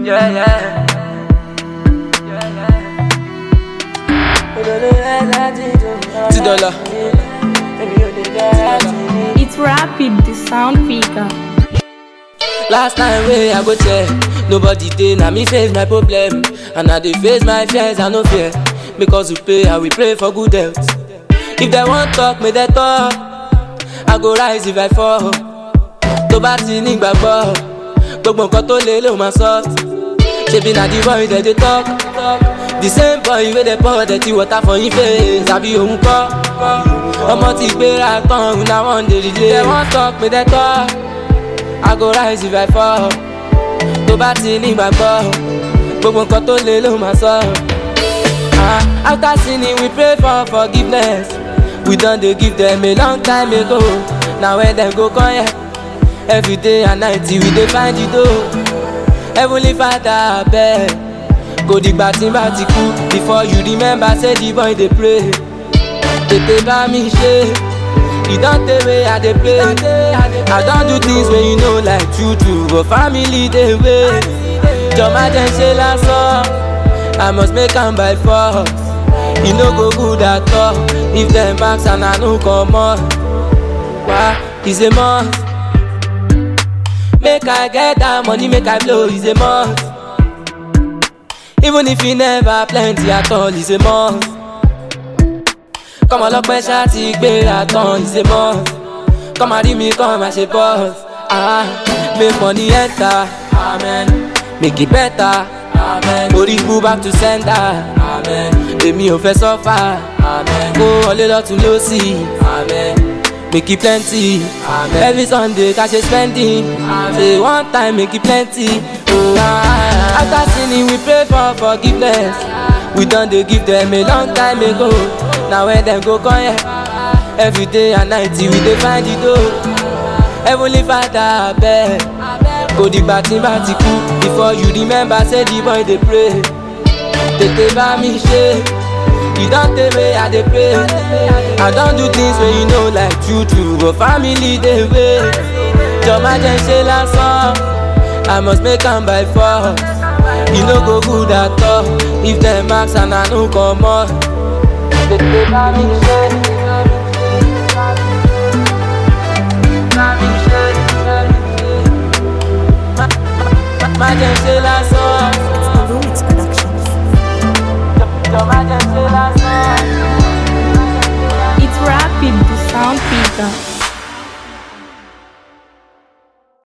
Yeah, yeah. Two dollar. It's rapid, the sound figure. Last time wey I go check, nobody dey na me face my problem. And I dey face my fears, I no fear. Because we pray, I will pray for good health. If they wan talk, may they talk. I go rise if I fall. Tó bá ti ní gbàgbọ́, gbogbo nǹkan tó lé ló máa soft. Ṣebí na the boy dem dey talk. The same boy wey dey pour dirty water for him face, àbí òun kọ́. Ọmọ ti gbéra tán, una wan dey relay. They wan talk, may they talk. I go rise if I fall. Tó bá ti ní gbàgbọ́, gbogbo nǹkan tó lé ló máa sọ. Ah, After sinning, we pray for forgiveness. We don dey give them a long time ago. Na when dem go come here. Every day and night we dey find the door. Heavenly Father abeg, kò dìgbà tí n bá ti kú. Before you remember say the boy dey pray. Tètè bá mi ṣe. E don tey wey I dey pray. I don do things wey you know like true true, but family dey wait. Jọ̀má jẹ́ ṣe lásán. I must make am by force. E no go good at all if dem ask and I no comot. Wa is a must. Make I get that money, make I blow is a must. Even if e never plenty at all, is a must. Kọ́mọ ọlọ́pẹ́ ṣá ti gbéra tán, is a must. Kọ́mọ rí mi kọ́ máa ṣe boss. Ah, make money enter, amen. Make it better, amen. Orí kú back to sender, amen. Èmi ò fẹ́ sọ́fà, amen. Kó wọlé lọ́tún lọ́sì, amen. Make it plenty, amen. Every Sunday ká ṣe spending, amen. Say one time make it plenty, oh ah. After sinning we pray for forgiveness. We don dey give them a long time ago. Na when dem go come here. Every day and night we dey find the door. Heavenly Father abeg, kò dìgbà tí n bá ti kú. Before you remember say the boy dey pray. Tètè bá mi ṣe. E don tey wey I dey pray. I don do things wey you know like true true, but family dey wait. Jọ̀má jẹ́ ṣe lásán. I must make am by force. E no go good at all if dem ask and I no comot. Tètè bá mi ṣe. Bá mi ṣe. Má- má- Má jẹ́ ṣe lásán.